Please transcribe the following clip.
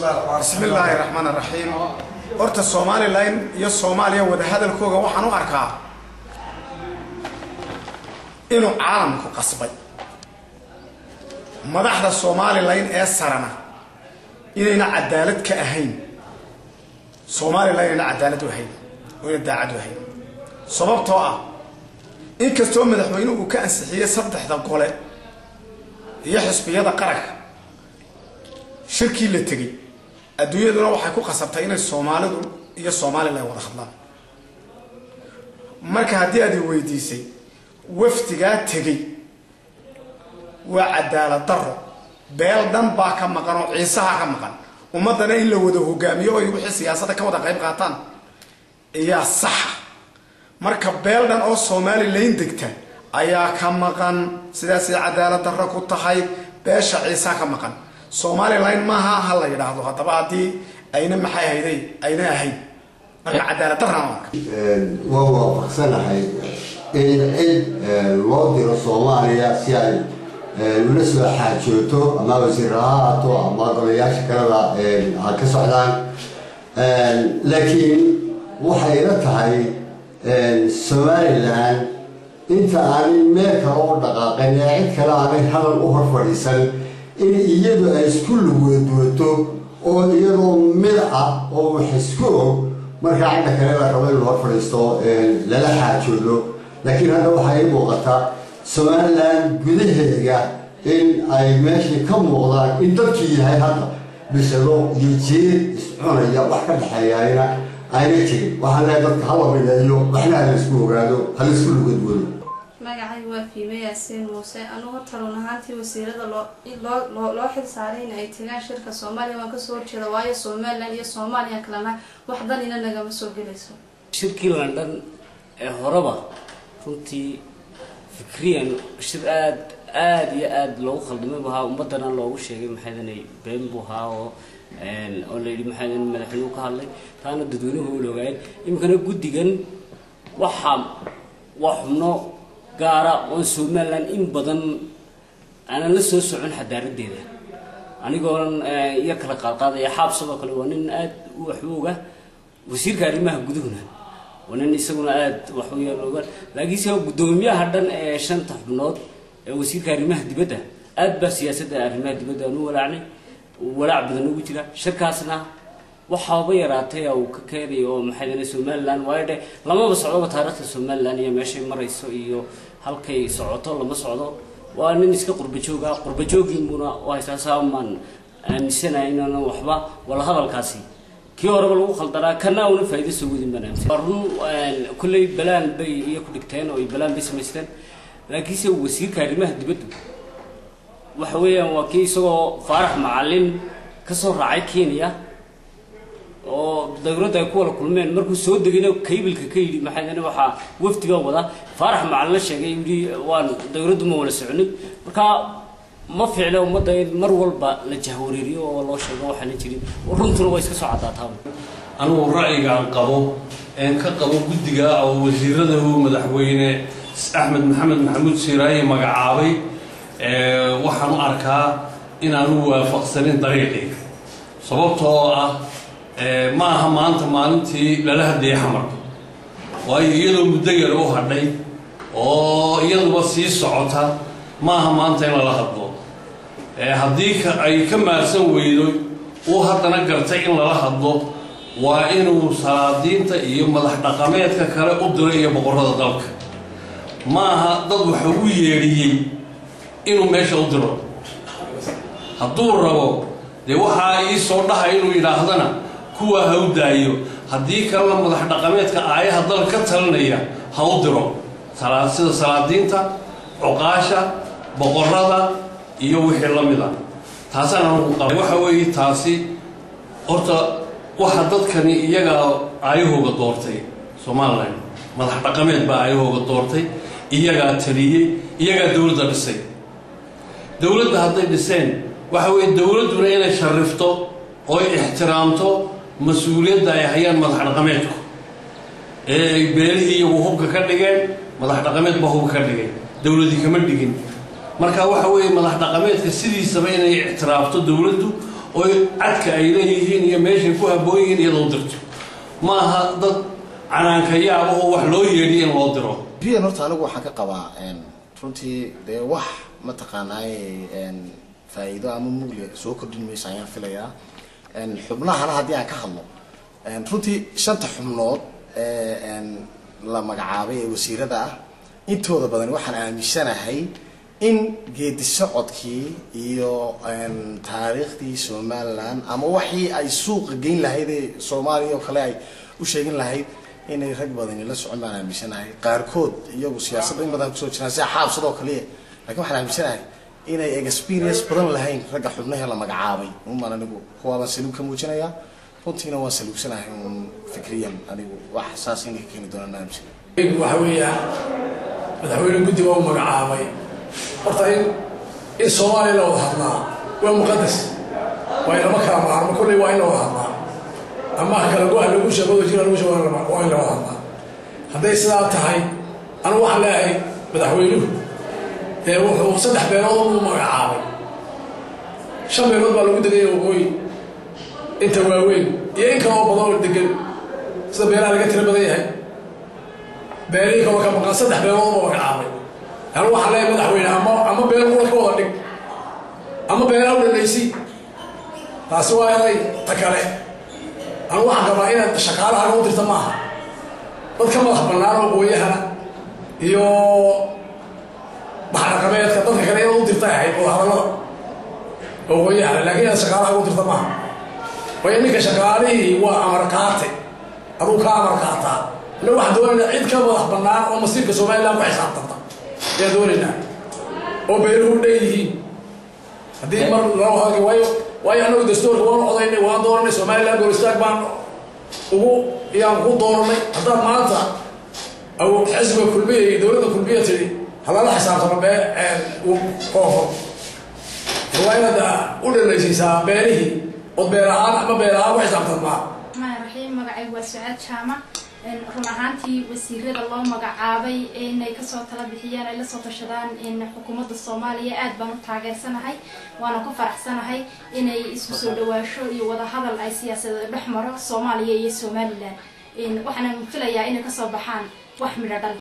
bismi illaahi raxmaan raxiim horta somalilan iyo soomaaliya wadahadalkooga waxaan u arkaa inuu caalamku qasbay madaxda somalilan ee sarana inayna cadaalad ka ahayn somalilan inayna cadaalad u ahayn oo ina daacad u ahayn sababtoo ah inkastoo madaxweynuhu uu ka ansixiyey saddexda gole iyo xisbiyada qaranka shirkii la tegey adduunyaduna waxay ku qasabtay inay soomaalidu iyo somalilan wada hadlaan marka haddii aad i weydiisay wafdigaa tegey waa cadaalad daro beel dhan baa ka maqan oo ciisaha ka maqan ummaddana in la wada hogaamiyo oy wixii siyaasadda ka wada qayb qaataan ayaa saxa marka beel dhan oo somalilan degta ayaa ka maqan sidaasay cadaalad darro ku tahay beesha ciisaa ka maqan somalilan maaha ha la yidhaahdo haddaba haddii ayna maxay hayday ayna ahayn marka cadaalad darraan arka waa waafaqsanahay in cid loo diro soomaaliya si ay ula soo xaajooto ama wasiir ha ahaato ama golayaasha kaleba ha ka socdaan laakiin waxay ila tahay somalilan inta aanay meel kale u dhaqaaqin ee cid kale aanay hadal u hor fadhiisan in iyadu ay isku luguwaduwato oo iyadoo mid ah oo wax isku og markaa cidda kale la rabo in la hor fadhiisto lala xaajoodo laakiin hadda waxaa ii muuqata somalilan gudaheega in ay meeshii ka muuqdaan in dadkii yahay hadda bisado iyo jeer iscunaya wax ka dhexeeyayna ayna jirin waxaan lehay dadka hala mideeyo waxna hala isku ogaado hala isku lugadwado magacay waa fiime yaasiin muuse anugu taruun ahaantii wasiirada loo loo xil saaray in ay tagaan shirka soomaaliya waan kasoo horjeeda waayo somalilan iyo soomaaliya kalena wax danina nagama soo gelayso shirkii london ee horeba runtii fikriyan shir aad aada iyo aada loogu khaldamay bu ahaa ummadana loogu sheegay maxaydanay been buu ahaa oo oo la yidhi maxaydan madaxweynuhu ka hadlay taana dadweynuhu ula ogaayeen iminkana guddigan waxaa waa xubno gaara oon somalilan in badan aanan la soo socon xadaaradeeda anigoonan iyo kala qaadqaadaya xaab sidoo kale waa nin aada u waxbooga wasiirka arrimaha guduhuna waa nin isaguna aada waxuyaoga laakiinse guddoomiyaha dhan ee shanta xubnood ee wasiirka arrimaha dibadda aada baa siyaasadda arrimaha dibadda aan u walaacnay walaac badan ugu jira shirkaasna waxaaba yaraatay uu ka keenayo oo maxay somalilan waayo dhe lamaba socdoba taariikhda somalilan iyo meeshay marayso iyo halkay socoto lama socdo waa nin iska qurbajooga qurbajoogiinbuna haysaa saamaan aaminsanahay inaan waxba wala hadalkaasi kii horeba lagu khaldanaa kana una faa'iido soo wadin baan aaminsan waa run kulley balaan bay iyo ku dhigteen oo balaan bay samaysteen laakiinse wasiirka arrimaha dibaddu waxa weeyaan waa kii isagoo faarax macalin kasoo raacay kenya oo dawladda ay ku wada kulmeen markuu soo degayna kaybilka ka yidhi maxay waxaa wafdi baa wada faarax macalin la sheegay yidhi waan dawladdu ma wada soconay marka ma fiicna ummadda in mar walba la jahwareeriyo oo loo sheego waxaana jirin runtuna waa iska soo caddaataa anugu ra'yigaan qabo een ka qabo guddiga oo wasiirada uu madaxweyne axmed maxamed maxamuud siiraaye magacaabay waxaan u arkaa inaanu waafaqsanin dariiqii sababtoo ah ma aha maanta maalintii lala hadlayay xamar waayo iyadoo muddo yar u hadhay oo iyaduba sii socota ma aha maanta in lala hadlo haddii ay ka maarsan weydo uu haddana gartay in lala hadlo waa inuu salaadiinta iyo madax dhaqameedka kale u diro iyo boqorrada dalka ma aha dad waxa u yeedhiyey inuu meesha u diro hadduu rabo dee waxaa ii soo dhahay inuu yidhaahdana kuwaa ha u daayo haddii kalena madax dhaqameedka aayaha dal ka talinaya ha u diro sida salaadiinta cuqaasha boqorrada iyo wixii la mida taasaan anugu qaba waxa weeye taasi horta waxa dadkani iyagaa aayahooga doortay somalilan madax dhaqameed baa aayahooga doortay iyagaa taliyey iyagaa dowladda dhisay dowladda hadday dhiseen waxa weeye dowladduna inay sharifto ooy ixtiraamto mas-uuliyadda ay hayaan madax dhaqameedku ee ay beelihii iyagu hubka ka dhigeen madax dhaqameed baa hubka ka dhigay dowladii kama dhigin marka waxa weeye madax dhaqameedka sidiisaba inay ictiraafto dowladdu oo cadka ay leeyihiin iyo meeshay ku habboon yihiin iyadoo dirto ma aha dad canaankayaaba oo wax loo yeedhiyo in loo diro biyan horta anigu waxaan ka qabaa runtii dee wax mataqaanaaye faa'iido ama mugli soo kordhin mayso ayaan filayaa xubnahana haddii aan ka hadlo runtii shanta xubnood ee la magacaabay ee wasiirada ah intooda badan waxaan aaminsanahay in geedi socodkii iyo taariikhdii somaliland ama waxii ay suuqa geyn lahayd ee soomaaliya oo kale ay u sheegin lahayd inay rag badani la socon baan aaminsanahay qaarkood iyagu siyaasadda in badan kusoo jiraan sida xaabsadoo kaliya lakin waxaan aaminsanahay inay experience badan lahayn ragga xubnahee la magacaabay umaan anigu kuwaabaan saluug ka muujinayaa runtiina waan saluugsanahay un fikriyan anigu wax saas inay ka keeni doonaan aaminsan waxa weeyaan madaxweyne guddiga u magacaabay horta in in soomaaliya la wada hadlaa waa muqadas waa inama kala maarmo kolley waa in la wada hadlaa ama kala go-a lagu sheegado jira lagu sheego waa in la wada hadlaa hadday sidaa tahay anu waxaan leeyahay madaxweynuhu dee wuxuu saddex beelood u magacaabay shan beelood baa lagu degay waqooyi inta waaweyn iyo in kaloo badan oo degan sida beelaha laga tira badan yahay beelihii kaloo ka maqan saddex beelood baa magacaabay anu waxaan leeyahay madaxweyne ama ama beel qura ka wada dhig ama beelaa u dhanaysi taasi waa eday ta kale anu waxaan qabaa inaad shaqaalaha loo dirta maaha dad ka madax bannaan oo gooyahana iyo baxdhaqameedka dadka kale inaad u dirtay ahayd oo hadallada oo gooyahana laakiin inaad shaqaalaha u dirta maaha waayo ninka shaqaalihii waa amar qaate aduu ka amar qaataa ina waxaan doonaynaa cid ka madax bannaan oo masiirka somaliland ku xisaabtanta ayaan doonaynaa oo beeluhu dhan yihiin haddii mar loo hadlay waayo waayo annagu dastuurka waan codaynay waan dooranay somaliland golistaag baan ugu yaan ku dooranay haddaad maanta aw xisbiga kulmiya iyo dowladda kulmiya tidhi halala xisaabtama bee koofo waa inaad u dhanaysiisaa beelihii ood beel ahaan ama beel ahaan ku xisaabtanmaa الرحمن الرحيم magacaygu waa sucaad jaamac run ahaantii wasiirada loo magacaabay inay kasoo tala bixiyaan ay lasoo tashadaan xukuumadda soomaaliya aad baan u taageersanahay waana ku faraxsanahay inay isku soo dhawaasho iyo wadahadal ay siyaasadeed dhex maro soomaaliya iyo somalilan waxaana filayaa inay kasoo baxaan wax midho dhal